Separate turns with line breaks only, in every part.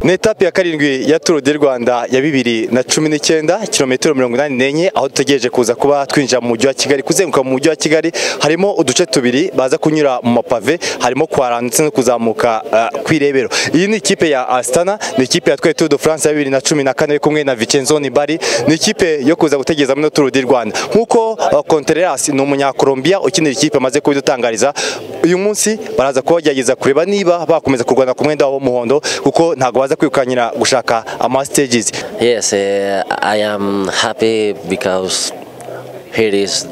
ni etape ya karindwi ya turu di rwanda ya bibiri na cumi n'icyenda kilometero mirongo inani n'enye aho dutegereje kuza kuba twinjira mu mujyi wa kigali kuzenguruka mu mujyi wa kigali harimo uduce tubiri baza kunyura mu mapave harimo kuharana ndetse no kuzamuka uh, kw'irebero iyi ni ikipe ya asitana ni ikipe yatwaye turu do france ya bibiri na cumi na kane kumwe na vicenzo nibari ni ikipe yo kuza gutegereza muri turu di rwanda nk'uko kontereras ni umunyakolombiya ukinira ikipe amaze kubidutangariza uyu munsi baraza kuba bagerageza kureba niba bakomeza kurwana ku mwenda w'umuhondo kuko ntabwo baza kwirukanyira gushaka ama stages
Yes, uh, I am happy because here is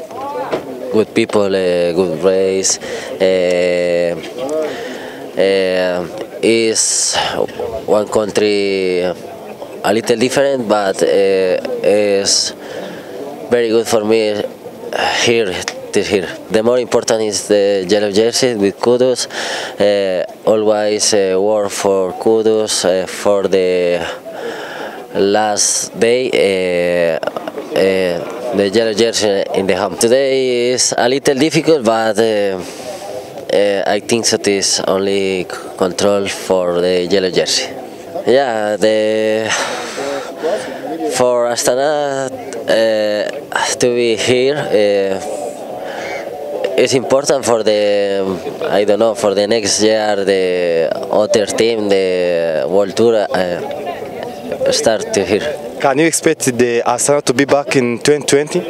good people, uh, good race. Uh, uh, is one country a little different, but uh, is very good for me here. Till here. The more important is the yellow jersey with kudos. Uh, always uh, work for kudos uh, for the last day uh, uh, the yellow jersey in the home. Today is a little difficult, but uh, uh, I think that is only c- control for the yellow jersey. Yeah, the for Astana uh, to be here. Uh, it's important for the I don't know for the next year the other team the World Tour uh, start to here
can you expect the asana to be back in 2020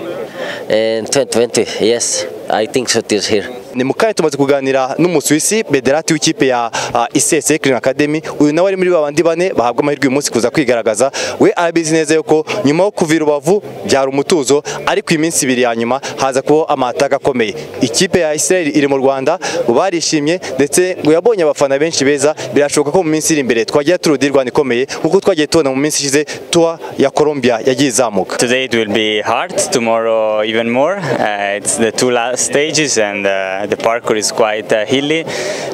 in 2020 yes I think so it is here
ni mu kanya tumaze kuganira n'umusuwisi bederati w'ikipe ya uh, isese kirin academy uyu nawe ari muri babandi bane bahabwa amahirwe uyu munsi kuza kwigaragaza we arabizi neza yuko nyuma yo kuva i rubavu byari umutuzo ariko iyi minsi ibiri ya nyuma haza kubaho amataka akomeye ikipe ya israel iri mu rwanda barishimye ndetse ngo yabonye abafana benshi beza birashoboka ko mu minsi iri imbere twagira turu di rwanda ikomeye nk'uko twagiye tubona mu minsi ishize tuwa ya colombia yagiye izamuka
Today it will be hard, tomorrow even more. Uh, it's the two last stages and uh, the parkour is quite uh, hilly,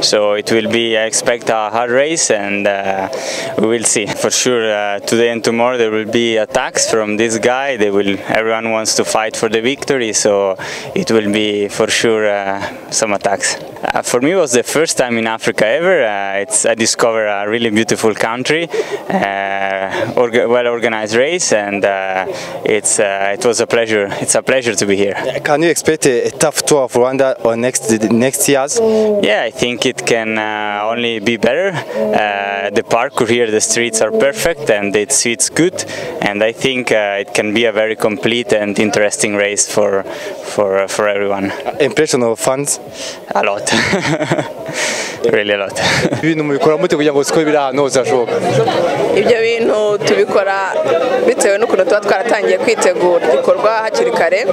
so it will be, I expect, a hard race and uh, we will see. For sure, uh, today and tomorrow there will be attacks from this guy. They will, everyone wants to fight for the victory, so it will be for sure uh, some attacks. Uh, for me, it was the first time in Africa ever. Uh, it's, I discovered a really beautiful country, uh, orga- well-organized race, and uh, it's, uh, it was a pleasure. It's a pleasure to be here.
can you expect a, a tough tour of rwanda on next next years
Yeah, I think it can uh, only be better. Uh, the parkour here, the streets are perfect and it suits good. And I think uh, it can be a very complete and interesting race for for for everyone.
impression of fans
A lot, really a lot.
ibintu mubikora mute kugira ngo siko biri ahantu hose hashoboka
ibyo bintu tubikora bitewe n'ukuntu tuba twaratangiye kwitegura igikorwa hakiri kare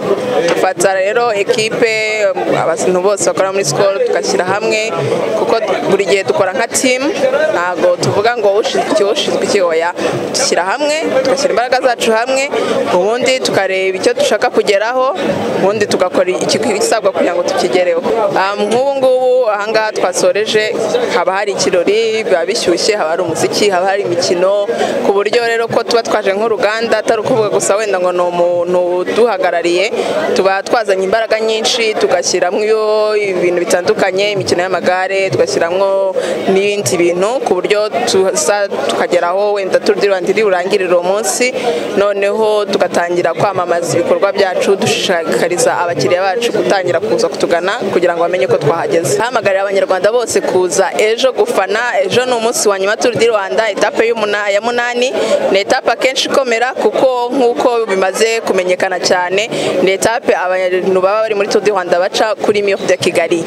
dufata rero ekipe abantu bose bakora muri sikoro tugashyira hamwe kuko buri gihe dukora nka timu ntabwo tuvuga ngo ushinzwe iki ushinzwe iki oya dushyira hamwe tugashyira imbaraga zacu hamwe ubundi tukareba icyo dushaka kugeraho ubundi tugakora ikisabwa kugira ngo tukigereho Ah, nk'ubu ngubu ahangaha twasoreje haba hari ikirori biba bishyushye haba hari umuziki haba hari imikino ku buryo rero ko tuba twaje nk'uruganda atari ukuvuga gusa wenda ngo ni umuntu uduhagarariye tuba twazanye imbaraga nyinshi tugashyiramo iyo ibintu bitandukanye imikino y'amagare tugashyiramo n'ibindi bintu ku buryo tuza tukageraho wenda turu di rwanda iri burangirire uwo munsi noneho tugatangira kwamamaza ibikorwa byacu dushishikariza abakiriya bacu gutangira kuza kutugana kugira ngo bamenye ko twahageze hamagarira abanyarwanda bose kuza ejo gufana ejo ni umunsi wa nyuma turu di rwanda etape y'umuna- ya munani ni etape akenshi ikomera kuko nk'uko bimaze kumenyekana cyane ni etape abantu baba bari muri turu di rwanda baca kuri mire de kigali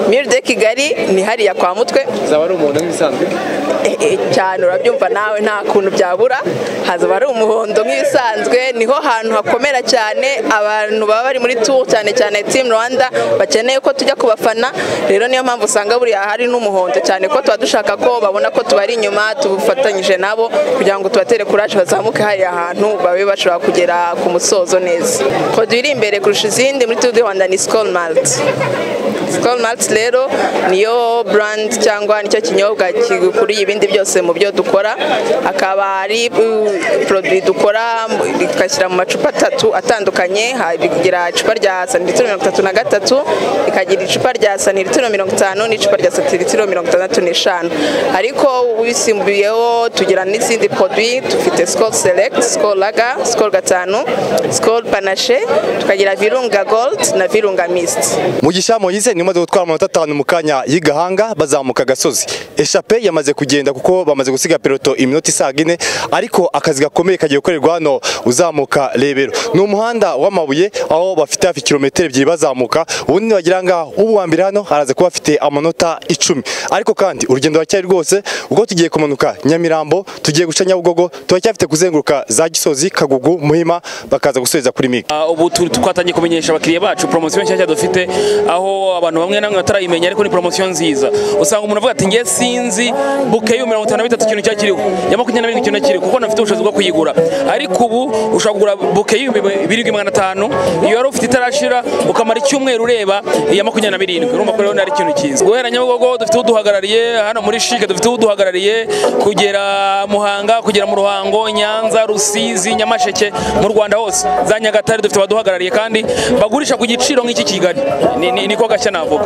mire de kigali ni hariya kwa mutwe
zaba ari umuntu nk'isanzwe
Eh, eh, cyane urabyumva nawe nta kuntu byabura hazaba ari umuhondo nk'ibisanzwe niho hantu hakomera cyane abantu baba bari muri tour cyane cyane team rwanda bakeneye ko tujya kubafana rero niyo mpamvu usanga buriya hari n'umuhondo cyane ko tuba dushaka ko babona ko tubari inyuma tubufatanyije nabo kugira ngo tubatere kuraje bazamuke hariya hantu babe bashobora kugera ku musozo neza kode iri imbere kurusha izindi muri tour du rwanda ni skol malt sikoro maritsi rero niyo burandi cyangwa nicyo kinyobwa gikuriye ibindi byose mu byo dukora akaba ari poroduwi dukora ikashyira mu macupa atatu atandukanye ha- bigira icupa rya santilitiro mirongo itatu na gatatu rikagira icupa rya santilitiro mirongo itanu n'icupa rya santilitiro mirongo itandatu n'eshanu ariko wisimbuyeho tugira n'izindi poroduwi dufite sikoro selekiti sikoro laga sikoro gatanu sikoro panashe tukagira virunga goldi na virunga misiti
mugisha moyize nimaze gutwara amanota atanu mu kanya y'igahanga bazamuka agasozi eshape yamaze kugenda kuko bamaze gusiga peloto iminota isaga ine ariko akazi gakomeye kagiye gukorerwa hano uzamuka rebero ni umuhanda w'amabuye aho bafite hafi kilometero ebyiri bazamuka ubundi nibagira ngaho ubu wa mbere hano haraza kuba afite amanota icumi ariko kandi urugendo ruracyari rwose ubwo tugiye kumanuka nyamirambo tugiye guca nyabugogo turacyafite kuzenguruka za gisozi kagugu muhima bakaza gusubiza kuri migi
Ah, ubu tu- twatangiye kumenyesha abakiriya bacu promosiyo nshyashya dufite aho abantu bamwe na bamwe batarayimenya ariko ni promosiyo nziza usanga umuntu avuga ati ngiye sinzi buke y'u mirongo itanu na bitatu ikintu cyakiriho ya makumyabiri na birindwi ikintu nakiriho kuko nafite ubushobozi bwo kuyigura ariko ubu ushobora kugura buke y'ibihumbi birindwi magana atanu iyo wari ufite itarashira ukamara icyumweru ureba iya makumyabiri na birindwi urumva ko rero ari ikintu cyiza guhera nyabugogo dufite uduhagarariye hano muri shike dufite uduhagarariye kugera muhanga kugera mu ruhango nyanza rusizi nyamasheke mu rwanda hose za nyagatare dufite abaduhagarariye kandi bagurisha ku giciro nk'iki kigali Ni- ni- niko gashya navuga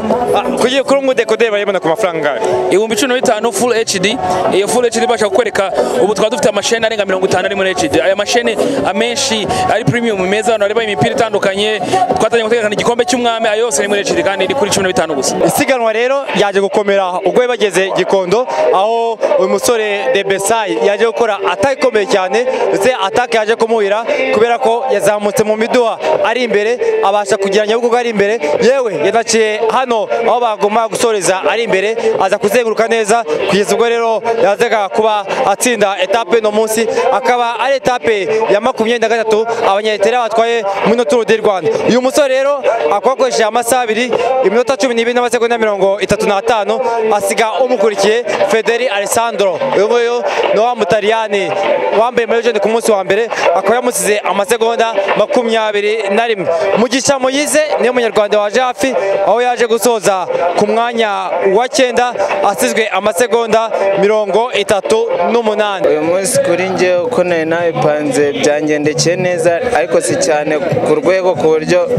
kugira kuri umwe dekodeye bayibona ku mafaranga angahe
ibihumbi cumi na bitanu full hd iyo full hd ibasha kukwereka ubu twaba dufite amasheni arenga mirongo itanu ari muri hd aya masheni amenshi ari premium meza abantu bareba imipira itandukanye twatangiye gutegekana igikombe cy'umwami ayo yose ni muri hd kandi ni kuri cumi na bitanu gusa
isiganwa rero ryaje gukomera ubwo bari bageze gikondo aho uyu musore de besayi yaje gukora atake ikomeye cyane ndetse atake yaje kumuhira kubera ko yazamutse mu miduha ari imbere abasha kugira nyabugogo ari imbere yewe yanaciye hano aho bagomba gusoreza ari imbere aza kuzenguruka neza kugeza ubwo rero yazaga kuba atsinda etape no munsi akaba ari etape ya makumyabiri na gatatu abanyaritera batwaye muri turu di rwanda uyu musore rero akaba akoresheje amasaha abiri iminota cumi n'ibiri n'amasegonda mirongo itatu n'atanu asiga umukurikiye federi alessandro uyu nguyu ni wa mutaliyani wambaye mayojene ku munsi wa mbere akaba yamusize amasegonda makumyabiri na rimwe mugisha muyize niwe munyarwanda waje hafi aho yaje gusoza ku mwanya wa cyenda asizwe amasegonda mirongo itatu n'umunani
uyu munsi kuri njye uko nari nabipanze byangendekeye neza ariko si cyane ku rwego ku buryo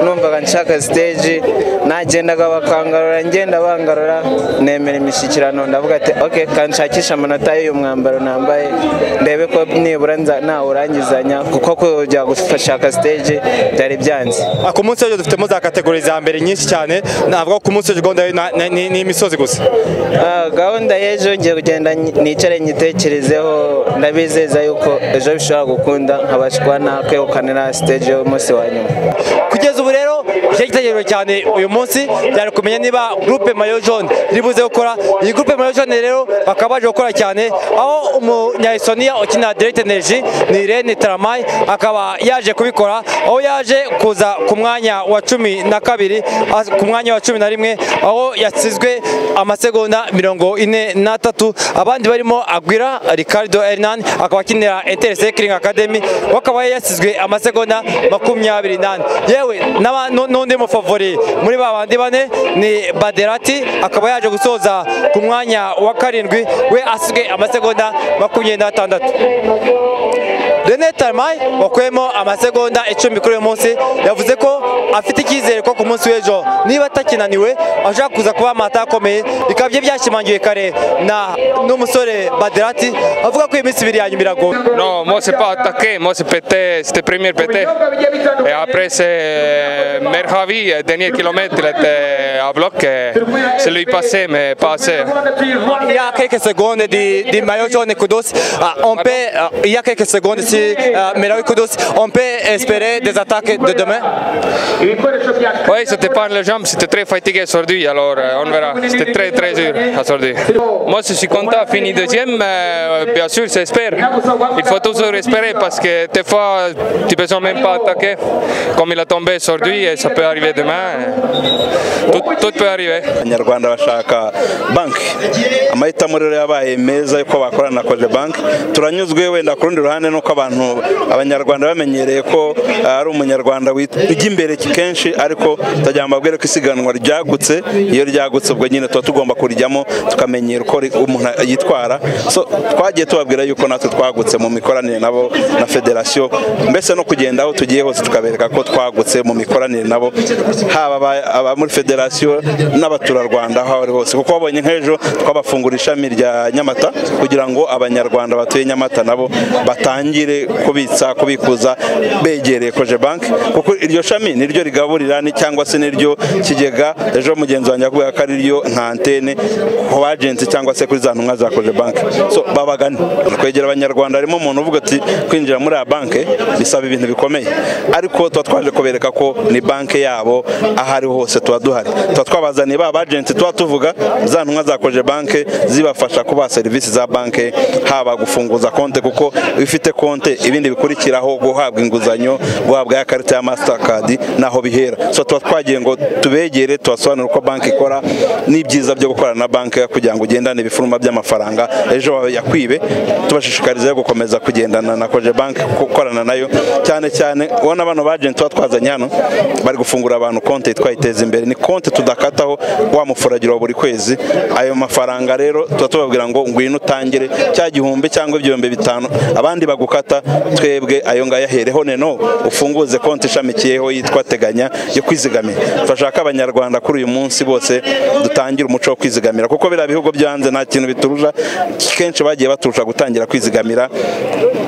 numvaga nshaka stage nagendaga bakangarura ngenda bangarura nemera imishyikirano ndavuga ati ok kanshakisha amanota y'uyu mwambaro nambaye ndebe ko nibura nza- nawurangizanya kuko kujya gushaka stage byari byanze
Ah, ku munsi w'ejo dufitemo za kategori za mbere nyinshi cyane navuga ko ku munsi w'ejo gahunda yo na- na- ni ni imisozi gusa
Ah, gahunda y'ejo ngiye kugenda nyi- nicare nyitekerezeho ndabizeza yuko ejo bishobora gukunda nkabasha kuba nakwegukanira stage y'umunsi wa nyuma
kugeza ubu rero icyari gitegereje cyane uyu munsi byari kumenya niba groupe mayo jaune iri buze gukora iyi groupe mayo jaune rero bakaba baje gukora cyane aho umunyaestonia ukina direct energy ni rene taramay akaba yaje kubikora aho yaje kuza ku mwanya wa cumi na kabiri az- ku mwanya wa cumi na rimwe aho yasizwe amasegonda mirongo ine n'atatu abandi barimo agwira ricardo hernan akaba akinira inter cycling academy we akaba yasizwe amasegonda makumyabiri n'ane yewe n'aba- nu- n'undi mufavori muri ba bandi bane ni baderati akaba yaje gusoza ku mwanya wa karindwi we asizwe amasegonda makumyabiri n'atandatu Rene Tarmay wakuyemo amasegonda icumi kuri uyu munsi yavuze ko afite icyizere ko ku munsi w'ejo niba atakinaniwe ashobora kuza kuba amata akomeye bikaba bye byashimangiwe kare na n'umusore Baderati avuga ko iyi minsi ibiri ya nyuma iragoye
Non, moi c'est pas attaqué, moi c'est pété, c'était premier pété. Et après c'est Merhavi, euh, dernier kilomètre, il était à bloc, et c'est lui passé, mais pas assez.
Il y a quelques secondes du, du maillot jaune Kudos, ah, on peut, ah, il y a quelques secondes si ah, Melawi Kudos, on peut espérer des attaques de demain.
Oui, c'était pas les jambes, c'était très fatigué aujourd'hui, alors euh, on verra. C'était très très dur aujourd'hui. Moi je suis content, fini deuxième, euh, bien sûr, j'espère. Il faut toujours espérer parce que des fois tu ne peux même pas attaquer comme il a tombé aujourd'hui et ça peut arriver demain. Tout, tout peut arriver.
abanyarwanda bashaka banki amahitamo rero yabaye meza yuko bakorana na koje banki turanyuzwe wenda ku rundi ruhande nuko abantu abanyarwanda bamenyereye ko ari umunyarwanda wit- ujya imbere kenshi byinshi ariko turagira ngo mbabwire ko isiganwa ryagutse iyo ryagutse ubwo nyine tuba tugomba kurijyamo tukamenyera uko ri- umuntu yitwara so twagiye tubabwira yuko natwe twagutse mu mikoranire nabo na federasiyo mbese no kugenda aho tugiye hose tukabereka ko twagutse mu mikoranire nabo haba aba- aba muri federasiyo n'abaturarwanda aho ari hose kuko babonye nk'ejo twabafungura ishami rya nyamata kugira ngo abanyarwanda batuye nyamata nabo batangire kubitsa kubikuza begereye koje banki kuko iryo shami niryo rigaburira ni cyangwa se niryo kigega ejo mugenzi wanjye yakubwira ko ariryo nka antene ku bajenti cyangwa se kuri za ntumwa za koje banki so babagane kwegera abanyarwanda harimo umuntu uvuga ati kwinjira muri ya banki bisaba ibintu bikomeye ariko tuba twaje kubereka ko ni banki yabo aho ari hose tuba duhari tuba twabazaniye ba bajenti tuba tuvuga za ntumwa za koje banki zibafasha kubaha serivisi za banki haba gufunguza konte kuko iyo ufite konte ibindi bikurikiraho guhabwa inguzanyo guhabwa ya karita ya mastercard naho bihera so tuba twagiye ngo tubegere tubasobanurire uko banki ikora n'ibyiza byo gukorana na banki kugira ngo ugendane ibifuruma by'amafaranga ejo wawe yakwibe tubashishikariza yo gukomeza kugendana na koje banki gukorana nayo cyane cyane ubona bano bajenti tuba twazanye hano bari gufungura abantu konti yitwa iteza imbere ni konti tudakataho wa mufuragiro wa buri kwezi ayo mafaranga rero tuba tubabwira ngo ngwino utangire cya gihumbi cyangwa ibihumbi bitanu abandi bagukata twebwe ayo ngayo ahereho neno ufunguze konti ishamikiyeho yitwa teganya yo kwizigamira turashaka abanyarwanda kuri uyu munsi bose dutangire umuco wo kwizigamira kuko biriya bihugu byo hanze nta kintu biturusha kenshi bagiye baturusha gutangira kwizigamira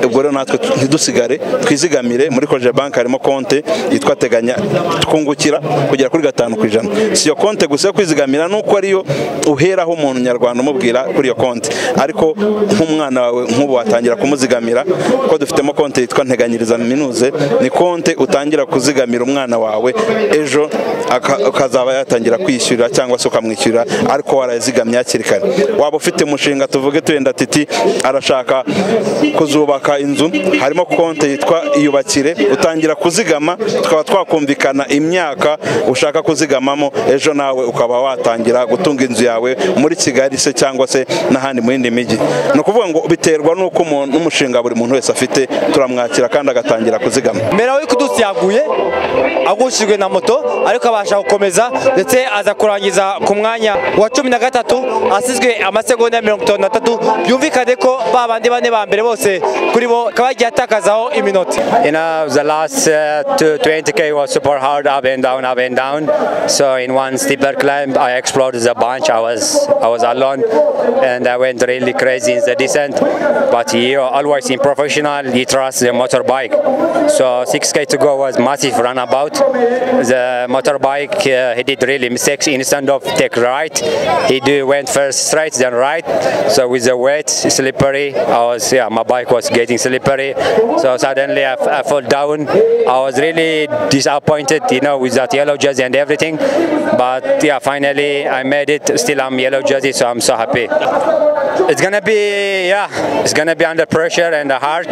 ubwo rero natwe tu- ntidusigare twizigamire muri koje banki harimo konti yitwa teganya twungukira kugera kuri gatanu ku ijana si iyo konti gusa yo kwizigamira nuko ariyo uheraho umuntu nyarwanda umubwira kuri iyo konti ariko nk'umwana wawe nk'ubu watangira kumuzigamira kuko dufitemo konti yitwa nteganyiriza minuze ni konti utangira kuzigamira umwana wawe ejo aka- akazaba yatangira kwishyura cyangwa se ukamwishyura ariko warazigamye hakiri kare waba ufite umushinga tuvuge tuyenda titi arashaka kuzubaka inzu harimo konti yitwa iyubakire utangira kuzigama tukaba twakumvikana imyaka ushaka kuzigamamo ejo nawe ukaba watangira gutunga inzu yawe muri kigali se cyangwa se n'ahandi mu yindi mijyi ni ukuvuga ngo biterwa n'uko umuntu n'umushinga buri muntu wese afite turamwakira kandi agatangira kuzigama
mbere aho kudusi yaguye agushijwe na moto ariko abasha gukomeza ndetse aza kurangiza ku mwanya wa cumi na gatatu asizwe amasegonda ya mirongo itanu na tatu byumvikane ko ba bandi bane ba mbere bose kuri bo akaba yagiye atakazaho iminota
You know, the last uh, two- 20k was super hard, up and down, up and down. So in one steeper climb, I exploded a bunch. I was I was alone, and I went really crazy in the descent. But you always in professional, you trust the motorbike. So 6k to go was massive runabout. The motorbike uh, he did really mistakes instead of take right, he do went first straight then right. So with the weight slippery, I was yeah my bike was getting slippery. So suddenly I, f- I fell down. I was really disappointed, you know, with that yellow jersey and everything. But yeah, finally I made it. Still I'm yellow jersey, so I'm so happy. It's gonna be yeah, it's gonna be under pressure and uh, hard,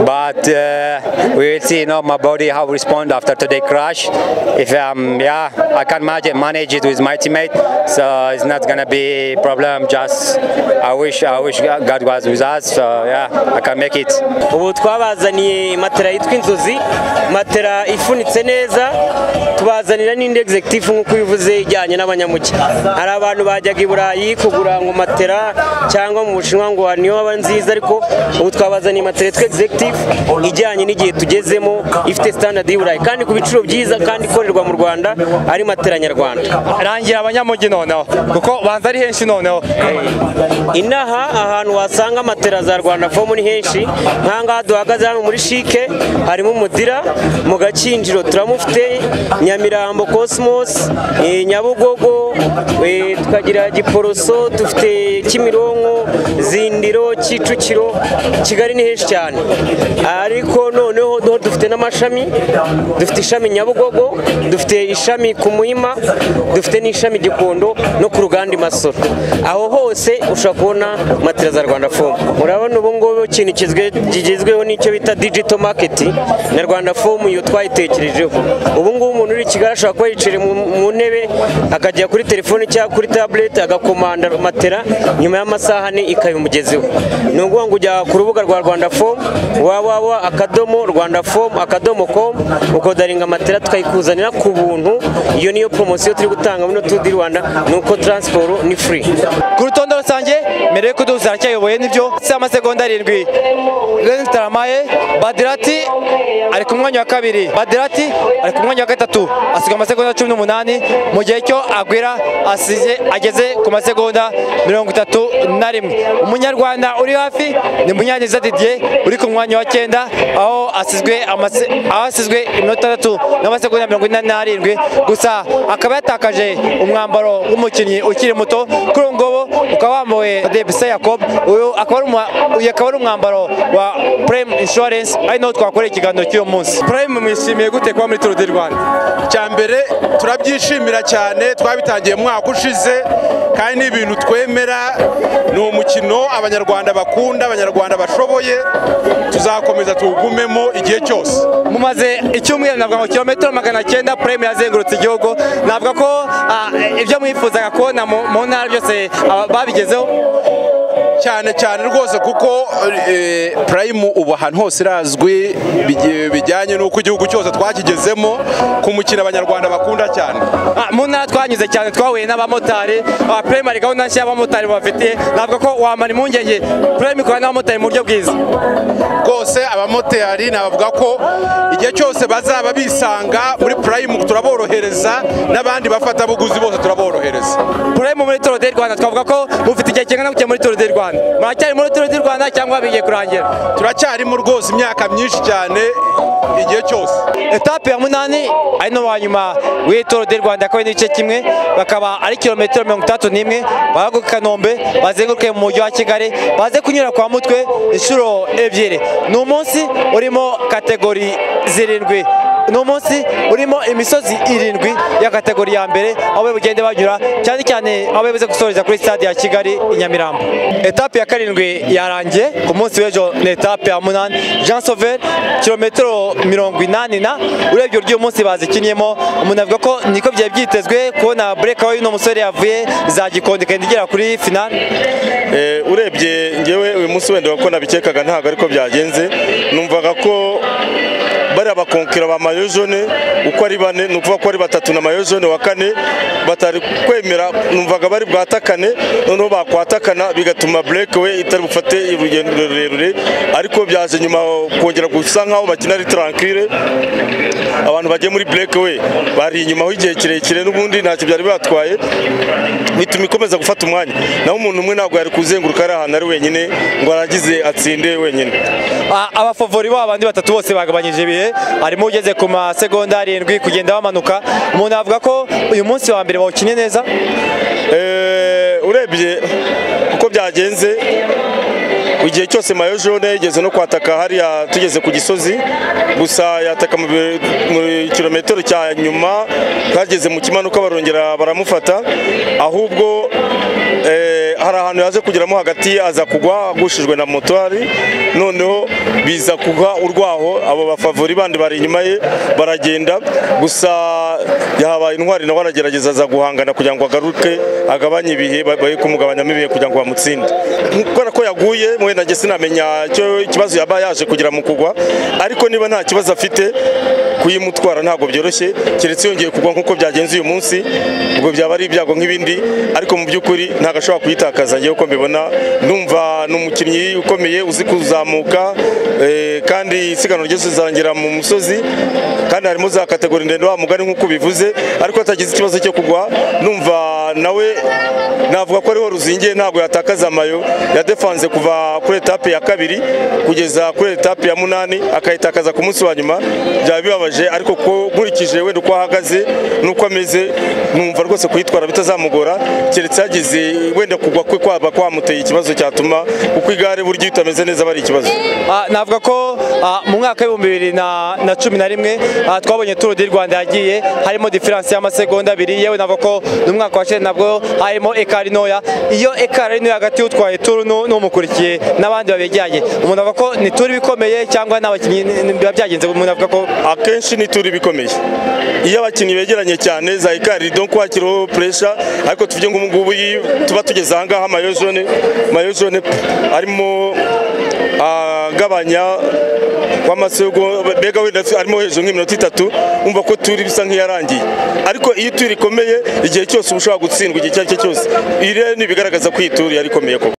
but uh, we will see. You know, my body how respond after today crash. If um yeah, I can manage manage it with my teammate, so it's not gonna be problem. Just I wish I wish God was with us. So yeah, I can make it.
ubu twabazaniye matera yitwa inzozi matera ifunitse neza tubazanira n'indi executive nk'uko ubivuze ijyanye n'abanyamuke hari abantu bajyaga i burayi kugura ngo matera cyangwa mu bushinwa ngo niyo baba nziza ariko ubu twabazaniye matera yitwa executive ijyanye n'igihe tugezemo ifite standard y'i burayi kandi ku biciro byiza kandi ikorerwa mu rwanda ari matera nyarwanda
rangira abanyamugi noneho kuko banza ari henshi noneho
inaha ahantu wasanga matera za rwanda fomu ni henshi nkangaha duhagaze hano muri shike harimo umudira mu gakinjiro turamufite nyamirambo cosmos eh, nyabugogo eh, tukagira giporoso dufite kimironko zindiro kicukiro kigali ni henshi cyane ariko noneho do- dufite n'amashami dufite ishami nyabugogo dufite ishami ku muhima dufite n'ishami gikondo no ku ruganda i masoro aho hose ushobora kubona matera za rwanda fomu urabona ubu ngubu ikintu kizwe- kigezweho n'icyo bita digito maketi na rwanda fomu iyo twayitekerejeho ubu ngubu umuntu uri i kigali ashobora kuba yicira mu- mu ntebe akajya kuri telefone cyangwa kuri tabuleti agakomanda matera nyuma y'amasaha ane ikabimugezeho ni ukuvuga ngo ujya ku rubuga rwa rwanda fomu www akadomo rwanda fomu akadomo komu ukodaringa matera tukayikorera bayikuzanira ku buntu iyo niyo poromosiyo turi gutanga muri turu di rwanda ni uko taransiporo ni furi
ku rutonde rusange mbere yo kuduhuza aracyayoboye nibyo si amasegonda arindwi Lens Taramaye Badirati ari ku mwanya wa kabiri Badirati ari ku mwanya wa gatatu asiga amasegonda cumi n'umunani mu gihe cyo Agwira asize ageze ku masegonda mirongo itatu na rimwe umunyarwanda uri hafi ni Munyaneza Didier uri ku mwanya wa cyenda aho asizwe amase- aho asizwe iminota itatu n'amasegonda mirongo inani n'arindwi gusa akaba yatakaje umwambaro w'umukinnyi ukiri muto kuri ubu ngubu ukaba wambawe Debisa Yacob uyu akaba ari umwa- uyu akaba ari umwambaro wa Prime Insurance ari naho twakoreye ikiganiro cy'uyu munsi
Prime mwishimiye gute kuba muri Tour du Rwanda cya mbere turabyishimira cyane twabitangiye mu mwaka ushize kandi ni ibintu twemera ni umukino abanyarwanda bakunda abanyarwanda bashoboye tuzakomeza tuwugumemo igihe cyose
mumaze icyumweru navuga ngo kilometero magana cyenda Prime yazengurutse igihugu navuga ko ah, ibyo mwifuzaga kubona mu mu ntara byose ah, babigezeho
cyane cyane rwose kuko eh, prime ubu ahantu hose irazwi bigi- bijyanye n'uko igihugu cyose twakigezemo ku mukino abanyarwanda bakunda cyane
Ah, mu ntara twanyuze cyane twahuye n'abamotari ah, Prime hari gahunda nshya y'abamotari bafitiye navuga ko wamara impungenge Prime ikorana n'abamotari mu buryo bwiza
rwose abamotari nabavuga ko igihe cyose bazaba bisanga muri prime turaborohereza n'abandi bafatabuguzi bose turaborohereza
Prime muri Tour du Rwanda twavuga ko mufite igihe kingana gutya muri Tour du Rwanda muracyari muri Tour du Rwanda cyangwa bigiye kurangira
turacyarimo rwose imyaka myinshi cyane igihe cyose
etape ya munani ari no wa nyuma w'iyi Tour du Rwanda akaba ari n'igice kimwe bakaba ari kilometero mirongo itandatu n'imwe bahaguruka i Kanombe bazenguruke mu mujyi wa Kigali baze kunyura kwa Mutwe inshuro ebyiri ni umunsi urimo kategori zirindwi ni umunsi urimo imisozi irindwi ya kategori ya mbere aho bugende banyura cyane cyane aho bemeze gusoreza kuri stade ya Kigali i Nyamirambo etape ya karindwi yarangiye ku munsi w'ejo ni etape ya munani Jean Sauver kilometero mirongo inani na urebye uburyo uyu munsi bazikinyemo umuntu avuga ko niko byari byitezwe kubona bureka y'uno musore yavuye za Gikondo ikagenda igera kuri finale
Eh, urebye ngewe uyu munsi wenda ko nabikekaga ntabwo ariko byagenze numvaga ko bariya bakonkera ba mayo jaune uko ari bane ni ukuvuga ko ari batatu na mayo jaune wa kane batari kwemera numvaga bari bwatakane noneho bakwatakana bigatuma break we itari bufate urugendo rurerure ariko byaje nyuma kongera gusa nkaho bakina ari tranquille abantu bagiye muri break we bari inyuma igihe kirekire n'ubundi ntacyo byari batwaye bituma ikomeza gufata umwanya naho umuntu umwe ntabwo yari kuzenguruka ari ahantu ari wenyine ngo aragize atsinde wenyine
A- abafavori babo bandi batatu bose bagabanyije ibihe harimo ugeze ku masegonda arindwi kugenda bamanuka umuntu avuga ko uyu munsi wa mbere bawukinnye neza
Eh, urebye uko byagenze igihe cyose mayo jaune yigeze no kwataka hariya tugeze ku gisozi gusa yataka mu bi- mu kilometero cya nyuma bageze mu kimanuka barongera baramufata ahubwo eh, hari ahantu yaje kugeramo hagati aza kugwa agushijwe na motwari noneho biza kuha urwaho abo bafavori bandi bari inyuma ye baragenda gusa yahabaye intwari nawe aragerageza aza guhangana kugira ngo agaruke agabanye ibihe ba- bari kumugabanyamo ibihe kugira ngo bamutsinde kubera ko yaguye wenda njye sinamenya icyo ikibazo yaba yaje kugira mu kugwa ariko niba nta kibazo afite kuyimutwara ntabwo byoroshye keretse yongeye kugwa nk'uko byagenze uyu munsi ubwo byaba ari ibyago nk'ibindi ariko mu by'ukuri ntabwo ashobora kuyitakaza ngewe uko mbibona numva ni umukinnyi ukomeye uzi kuzamuka eh, kandi isiganwa ryose rizarangira mu musozi kandi harimo za kategori ndende wa mugani nk'uko bivuze ariko atagize ikibazo cyo kugwa numva nawe navuga ko ariho ruzingiye ntabwo yatakaza amayo yadefanze kuva kuri etape ya kabiri kugeza kuri etape ya munani akayitakaza ku munsi wa nyuma byaba bibabaje ariko ko nkurikije wenda uko ahagaze n'uko ameze numva rwose kuyitwara bitazamugora keretse yagize wenda kugwa kwe kwaba kwamuteye ikibazo cyatuma kuko igare burya iyo utameze neza aba ari ikibazo
Ah, navuga ko ah, mu mwaka w'ibihumbi bibiri na na cumi na rimwe ah, twabonye Tour du Rwanda yagiye harimo diferanse y'amasegonda abiri yewe navuga ko n'umwaka wa cyenda nabwo harimo ekari ntoya iyo ekari ari ntoya hagati y'utwaye Tour n'u- n'umukurikiye n'abandi babegeranye umuntu avuga ko ni Tour ibikomeye cyangwa nta bakinnyi ni- ni- biba byagenze umuntu avuga ko
akenshi ni turi bikomeye iyo abakinnyi begeranye cyane za ikari donc wakiriho pressure ariko tuvuge ngo ubungubu iyi- tuba tugeze ahangaha mayo jaune mayo jaune arimo ah, agabanya w'amasego mbega wenda arimo hejuru nk'iminota itatu wumva ko turi bisa nk'iyarangiye ariko iyo ituri rikomeye igihe cyose uba ushobora gutsindwa igihe icyo ari cyo cyose iri ni ibigaragaza ko iyi turi yarikomeye koko